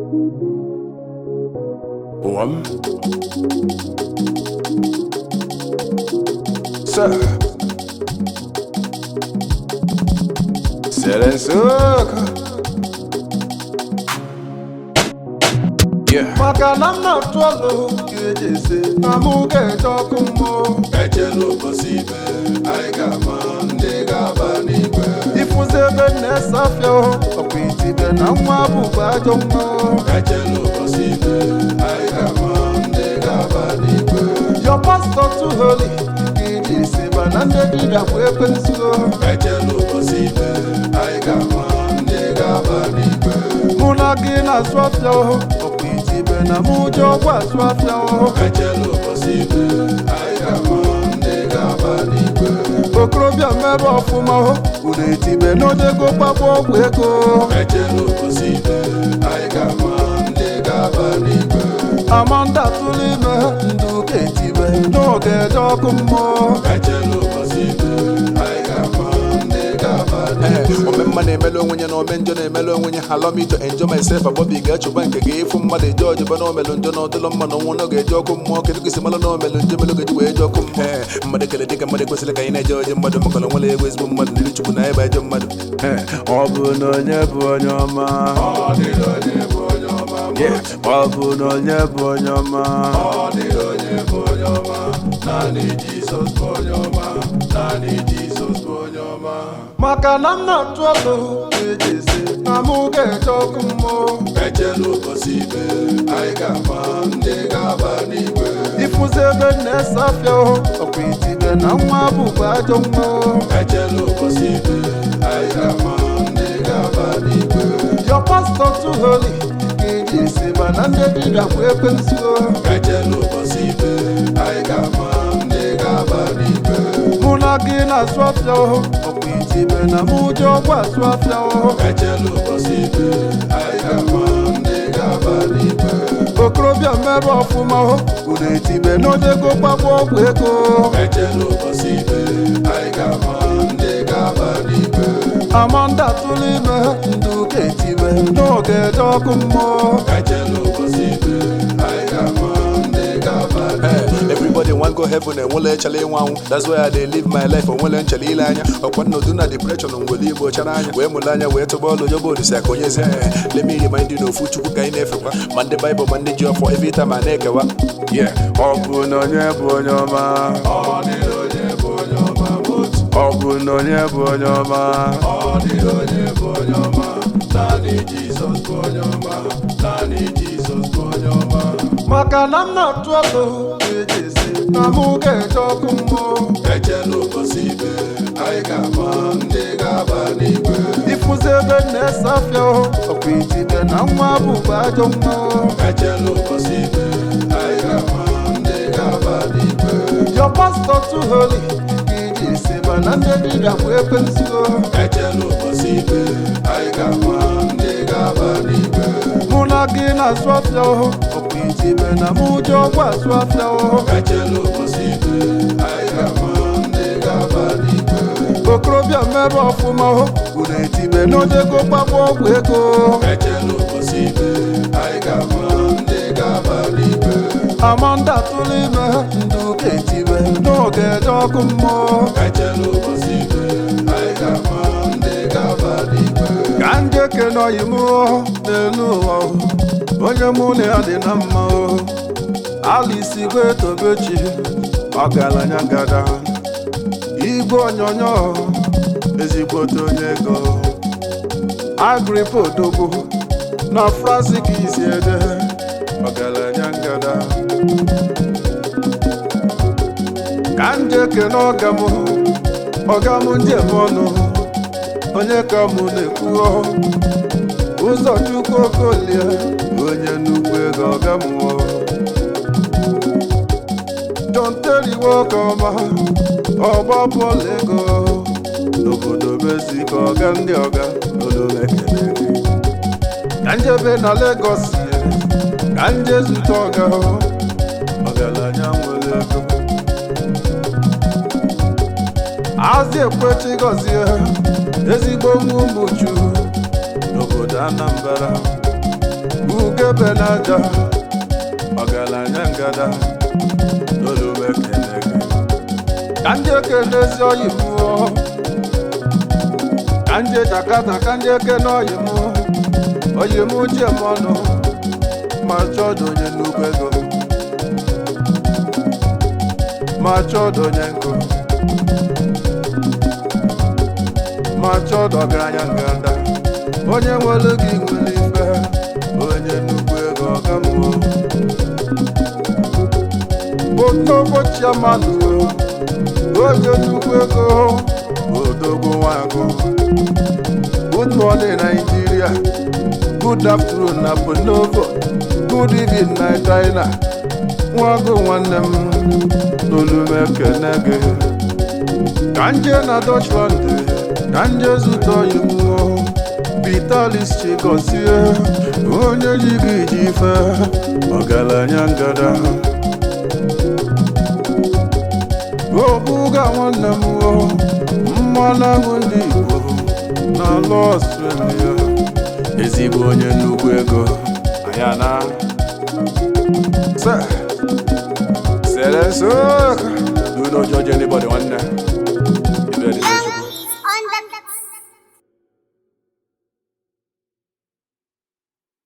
One. Sir. Selen Soka. Yeah. maka na m na-atụ ọlụ ka eji ese na mụ ga-eje ọkụ mmụọ echela ụbọchị ikpe anyị ga-ama ndị ga-aba n'igwe ịfụzi ebe m na-ese afịa ọkwa itibe na nwa bụkwa ajọ nwa echela ụbọchị ikpe anyị ga-ama ndị ga-aba n'igwe yọ pastọ too holy ka eji ese mana ndị dibịa bụ ekwensu echela ụbọchị ikpe anyị ga-ama ndị ga-aba n'igwe mụ na gị na-asụ afịa ọkwa itibe na mụ ji ọgwụ asụ afịa echela ụbọchị ikpe anyị ga-ama ndị ga-aba n'igwe okorobịa mmebe ọfụma unu etibe n'odego gbagbo ọgwụ ego echela ụbọchị ikpe anyị ga-ama ndị ga-aba n'igwe amanda tụrụ ime ndị ụka etibe n'oge eje ọkụ mmụọ echela ụbọchị ikpe anyị ga-ama ndị ga-aba Ee, n'igwe ome mma na-emelu onwe ya na ome njọ na-emelu onwe ya allow me to enjoy myself abọbi ga-achụba nke ga ịfụ mmadụ eje ọjọba na omelu njọ na ọdụlọ mma na ọnwụ na ga-eje ọkụ mmụọ kedu ka isi malụ na omelu njọ melu ga-eji wee je ọkụ mmụọ Ee, mmadụ kele dịka mmadụ kwesịrị ka anyị na-eje ọjọ mmadụ maka na nwere egwu ezigbo mmadụ n'iru chukwu na ebe ajọ mmadụ Ee, ọ bụ na onye bụ onye ọma ọ dịrị onye bụ onye ọma Yeah, ọ bụ na onye bụ onye ọma ọ dịrị onye bụ onye ọma naanị jizọs bụ onye ọma naanị jizọs bụ onye ọma maka na m na-atụ ọlụ ka eji ese na mụ ga-eje ọkụ mmụọ echela ụbọchị ikpe anyị ga-ama ndị ga-aba n'igwe ịfụzi ebe m na-ese afịa ọkwa itibe na nwa bụkwa ajọ nwa echela ụbọchị ikpe anyị ga-ama ndị ga-aba n'igwe yọ pastọ too holy ka eji ese mana ndị dibịa bụ ekwensu echela ụbọchị ikpe anyị ga-ama ndị ga-aba n'igwe mụ na gị na-asụ afịa ọkwa itibe na mụ ji ọgwụ asụ afịa echela ụbọchị ikpe anyị ga-ama ndị ga-aba n'igwe okorobịa mmebe ọfụma unu etibe n'odego gbagbo ọgwụ ego echela ụbọchị ikpe anyị ga-ama ndị ga-aba n'igwe amanda tụrụ ime ndị ụka etibe n'oge eje ọkụ mmụọ echela ụbọchị ikpe anyị ga-ama ndị ga-aba Ee, n'igwe everybody wan go heaven enwele echele ịnwe anwụ that's why I dey live my life onwele nchele ile anya ọkwa nnọdụ na depression ngwele igbo chara anya wee mụle anya wee tụba ọlụ yoba olise aka onye ezi let me remind you na ofu chukwu ka anyị na-efekwa ma ndị baịbụl ma ndị ji ọfọ every time a na-ekewa Yeah. Ọ bụ na onye bụ onye ọma. ọ dịrị onye bụ onye ọma bụ otu Ọ bụ na onye bụ onye ọma. ọ dịrị onye bụ onye ọma naanị jizọs bụ onye ọma naanị jizọs bụ onye ọma maka na m na-atụ ọlụ ka eji ese na mụ ga-eje ọkụ mmụọ echela ụbọchị ikpe anyị ga-ama ndị ga-aba n'igwe ịfụzi ebe m na-ese afịa ọkwa itibe na nwa bụkwa ajọ nwa echela ụbọchị ikpe anyị ga-ama ndị ga-aba n'igwe yọ pastọ too holy ka eji ese mana ndị dibịa bụ ekwensu echela ụbọchị ikpe anyị ga-ama ndị ga-aba n'igwe mụ na gị na-asụ afịa ọkwa itibe na mụ ji ọgwụ asụ afịa echela ụbọchị ikpe anyị ga-ama ndị ga-aba n'igwe okorobịa mmebe ọfụma unu etibe n'odego gbagbo ọgwụ ego echela ụbọchị ikpe anyị ga-ama ndị ga-aba n'igwe amanda tụrụ ime ndị ụka etibe n'oge eje ọkụ mmụọ echela ụbọchị ikpe anyị ga-ama ndị ga-aba n'igwe ka ndị ekene ọyị m n'elu ụwa onye mụ na ya dị na mma alisi gwe tobechi ọgaranya gada igwe onyonyo ezigbote onye ego agripa odogwu na fransik isi ede ọgaranya ngada ka ndị ekene ọga m ọga m ndị eme ọnụ onye ka mụ na-ekwuo ụzọ chukwu okolie onye nnukwu ego ọga mụọ John Terry nwoke ọma ọgba bọọlụ ego n'obodo Mexico ọga ndị ọga olumekene ka njebe na Lagos ka nje zute ọga ọgaranya nwere ego azị ekwechi gọzie ezigbo nwa ụmụchu n'obodo Anambra ugebe n'aja ọgaranya ngada n'olugbo ekele gị ka ndị ekelezi oyi mụọ ka ndị jakata ka ndị ekele oyi mụọ oyi m uche m ọnụ ma chọdụ onye nnukwu ego ma chọdụ onye nkụ ma chọdụ ọgaranya ngada onye nwere gị nwere ife onye nnukwu ego ọga mmụọ Otobo chairman o, onye nnukwu ego odogwu nwago good morning Nigeria good afternoon na Bonobo good evening na China nwago nwanne m n'olume ekene gị ka nje na Dutchland ka nje zụta oyibo Vitalis Chigozie onye ji gị ji ife ọgaranya ngada obuga nwanne m o mmanụ aṅụ ndị Igbo n'ala Ọstrelia ezigbo onye nnukwu ego anya na se sere so Do not judge anybody nwanne. Ibe dị